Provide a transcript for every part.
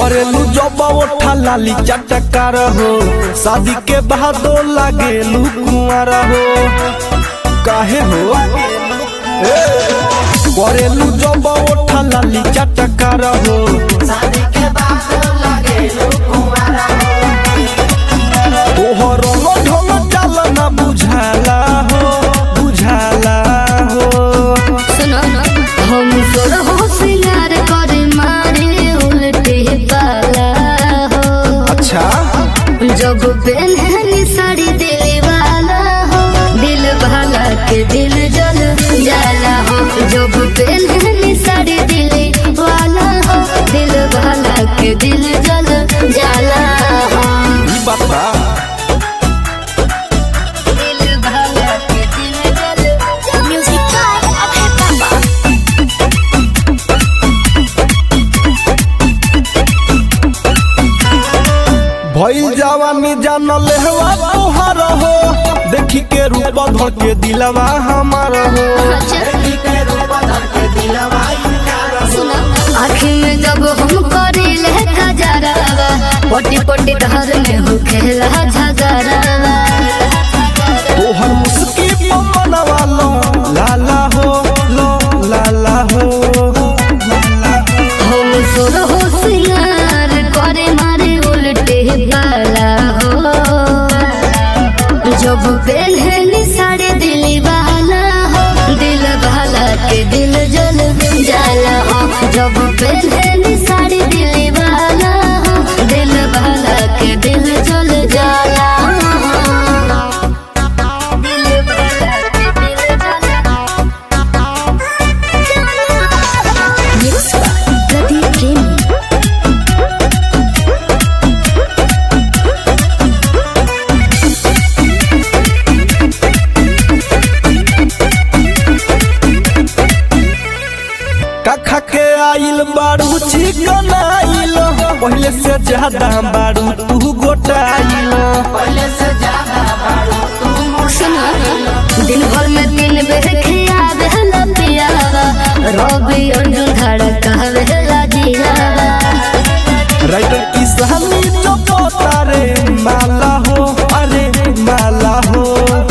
करेलू जब ओठा लाली चटकार हो शादी के बादो लागेलू कुंवर हो काहे हो ए, करेलू जब ओठा लाली चटकार हो तोहर रंग ढंग चाल ना बुझाला हो बुझाला हो सुनो हम तोर हो सिंगार करे मारे उल्टे वाला हो अच्छा जब पहननी साड़ी दिल वाला हो दिल वाला के दिल जल जाला हो जब पहननी साड़ी दिल वाला हो दिल वाला के दिल जल जाला हो ई बात बा दिल वाला के दिल जल म्यूजिक का अभय बाबा भइल जवानी जानल हवा तोहर हो देखी के रूप धर के दिलवा हमार हो आँखी में जब हम करीले खजरावा पटी पटी धर में हो खेला झगरावा तोहर मुस्की मनवा लो लाला हो लो लाला हो हम सुर हो सिंगार करे मारे उल्टे वाला हो जब पहननी साड़े दिल वाला हो दिल वाला के दिल जल जाला हो जब पहननी साड़ी दिल वाला हो दिल वाला के दिल जल जाला हो दिल वाला के दिल जाला Mixed by Pradeep Jamie. कखा के आइल बारू चिकन आइल पहले से ज्यादा बारू तू गोटाइल सुना दिन भर में तीन बेर खियावे ला पियावा रवि अर्जुन धड़कावे ला जियावा राइटर की सहानी जो पोतारे माला हो अरे माला हो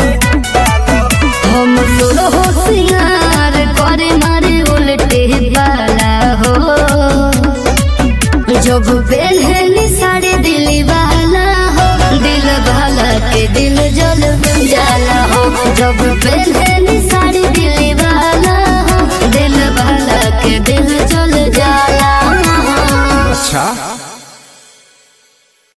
हम सुर हो सिंगार करे मारे उल्टे वाला हो जब पहननी साड़ी दिल वाला हो दिल वाला के दिल जल जाला हो जब पहननी साड़ी दिल